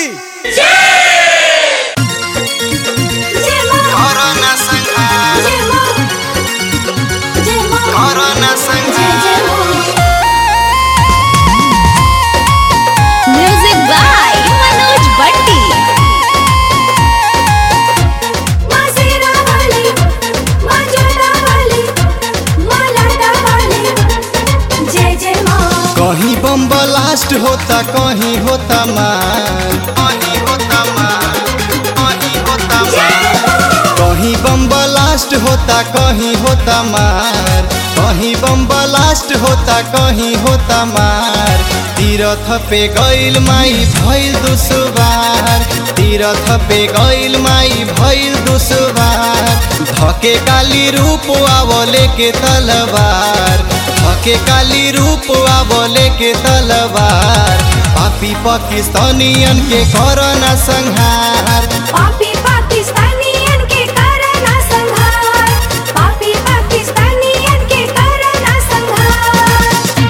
corona संहार corona संहार music by Manoj भट्टी जय जय माँ कहीं बम ब्लास्ट होता कहीं होता मार कहीं होता मार कहीं होता मार कहीं बम ब्लास्ट होता कहीं होता मार कहीं बम ब्लास्ट होता कहीं होता मार तीरथ पे गइल माई भइल दुसबार तीरथ पे गइल माई भइल दुसबार धके काली रूप आवले के तलवार धके काली रूप आवले के तलवार पापी पाकिस्तानियन के कोरोना संहार पापी पाकिस्तानियन के करना संहार पापी पाकिस्तानियन के करना संहार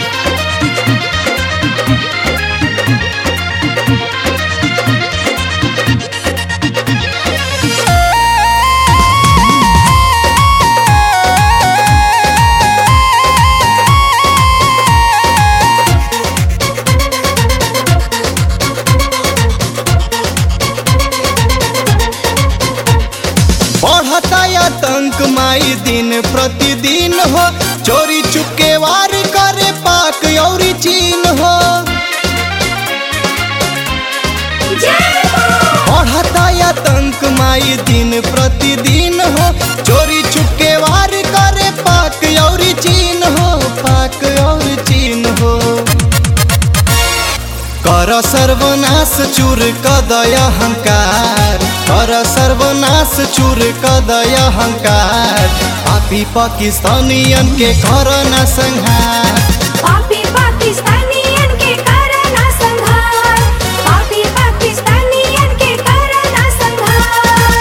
बढ़ता आतंक माई दिन प्रतिदिन हो चोरी चुपके वार करे पाक और चीन हो जय माँ बढ़ता आतंक माई दिन प्रतिदिन हो चोरी चुपके वार करे पाक और चीन हो पाक और चीन हो कर सर्वनाश चूर कदय अहंकार कर सर्वनाश चूर कदय अहंकार पापी पाकिस्तानियन के करना संहार पापी पाकिस्तानियन के करना संहार पापी पाकिस्तानियन के करना संहार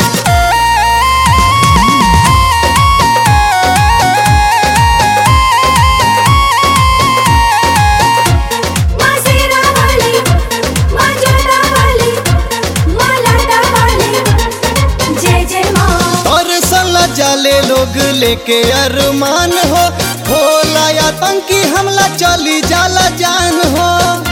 माँ सेना वाली माँ जोधा वाली माँ लाटा वाली जय जय माँ तरसल जाले लोग लेके अरमान हो होला आतंकी हमला चली जाला जान हो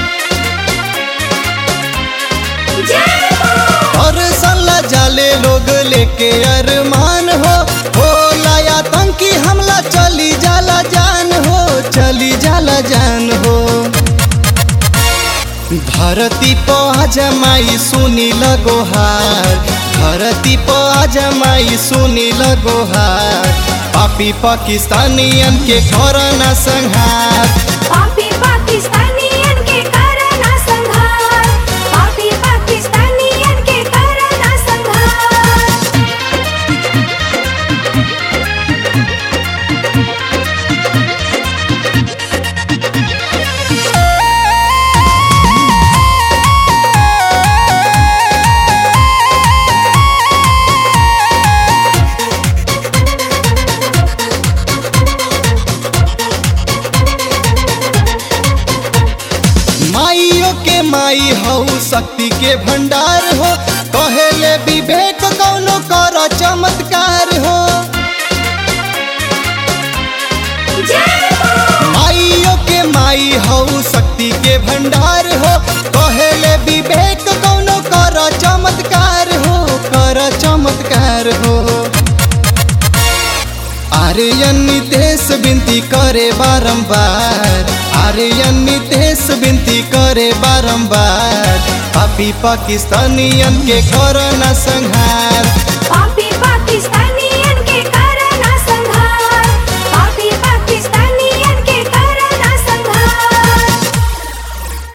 जय माँ तरसल जाले लोग लेके अरमान हो होला आतंकी हमला चली जाला जान हो चली जाला जान हो धरती पर जमाई सुनी लगोहार धरती पर जमाई सुनी लगोहार पापी पाकिस्तानियन के करना संहार पापी पाकिस्तानियन के करना संहार पापी पाकिस्तानियन के करना संहार माइयों के माई हऊ शक्ति के भंडार हो कहेले विवेक कौनो कर चमत्कार हो जय माँ माइयों के माई हऊ शक्ति के भंडार हो कहेले विवेक कौनो कर चमत्कार हो कर चमत्कार हो आर्यन नितेश विनती करे बारंबार आर्यन नितेश विनती करे बारंबार पापी पाकिस्तानियन के करना संहार